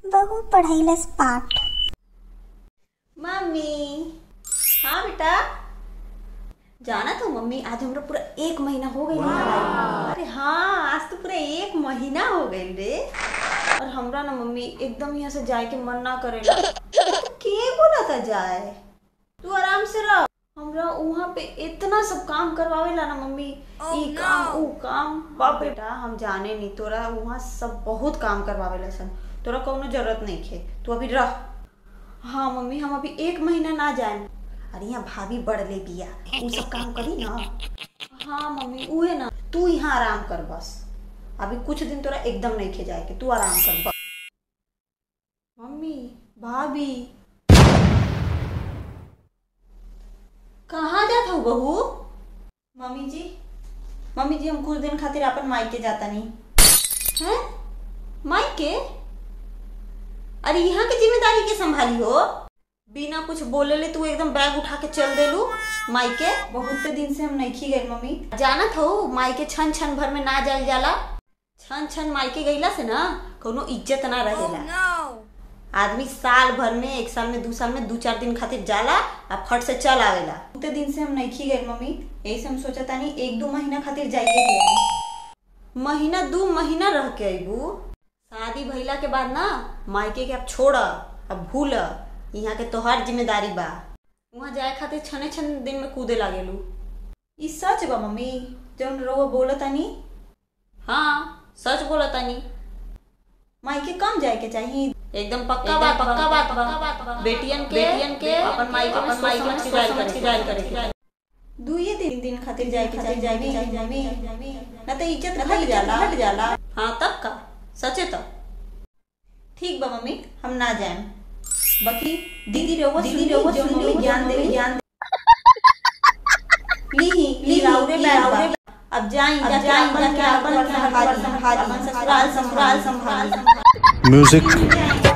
बहू पढ़ैलस पाठ मम्मी हाँ बेटा जाना तो मम्मी आज हमरा पूरा एक महीना हो गई अरे हाँ आज तो पूरा एक महीना हो गई रे और हमरा ना मम्मी एकदम यहाँ से जाए के मन ना करेला तो के बोला था जाए तू आराम से रह हमरा वहाँ पे इतना सब काम करवावेला ना मम्मी ई काम ऊ काम बाप बेटा हम जाने नहीं तोरा वहाँ सब बहुत काम करवावेला सन तोरा कौनो जरूरत नहीं खे तू अभी रह हाँ मम्मी हम अभी एक महीना ना जाए अरे यहाँ भाभी बढ़ ले बिया उ सब काम करी ना हाँ मम्मी उहे ना तू यहाँ आराम कर बस अभी कुछ दिन तोरा एकदम नहीं खे जाए के तू आराम कर बस मम्मी भाभी कहाँ जात हो बहू मम्मी जी मम्मी जी हम कुछ दिन खातिर अपन मायके जाता नहीं हैं मायके अरे यहाँ की जिम्मेदारी के संभाली हो बिना कुछ बोले ले तू एकदम बैग उठा के चल देलू मायके बहुत दिन से हम नहीं गए मम्मी जानत हो मायके छन छन भर में ना जाल जाला छन छन मायके गईला से ना कोनो इज्जत ना रहेला आदमी साल भर में एक साल में दू साल में दू चार दिन खातिर जाला आ फट से चल आवेला उतने दिन से हम नहीं गए मम्मी यही से हम सोचा तानी एक दो महीना खातिर जाइए के आई। महीना दू महीना रह के अबू शादी भइला के बाद ना मायके के अब छोड़ अब भूल यहाँ के तोहार जिम्मेदारी बा वहाँ जाए खातिर छने छन दिन में कूदे लागेलू ई सच बा मम्मी जौन रउआ बोलतानी हाँ सच बोलतानी मायके कम जाए के चाहिए एकदम पक्का बात पक्का बात पक्का बात बेटियन के बेटियन के अपन मायके अपन मायके में सिजाइल करे सिजाइल करे दुइये दिन दिन खातिर जाए के खातिर जाए के चाहिए मम्मी ना तो इज्जत घट जाला हट जाला हाँ तब का सचे तो ठीक बा मम्मी हम ना जाएम बाकी दीदी रहो दीदी रहो जो मम्मी ज्ञान दे ज्ञान ली ली राउरे बैग अब जाई अब जाई जाके अपन संभाल संभाल अपन ससुराल संभाल संभाल music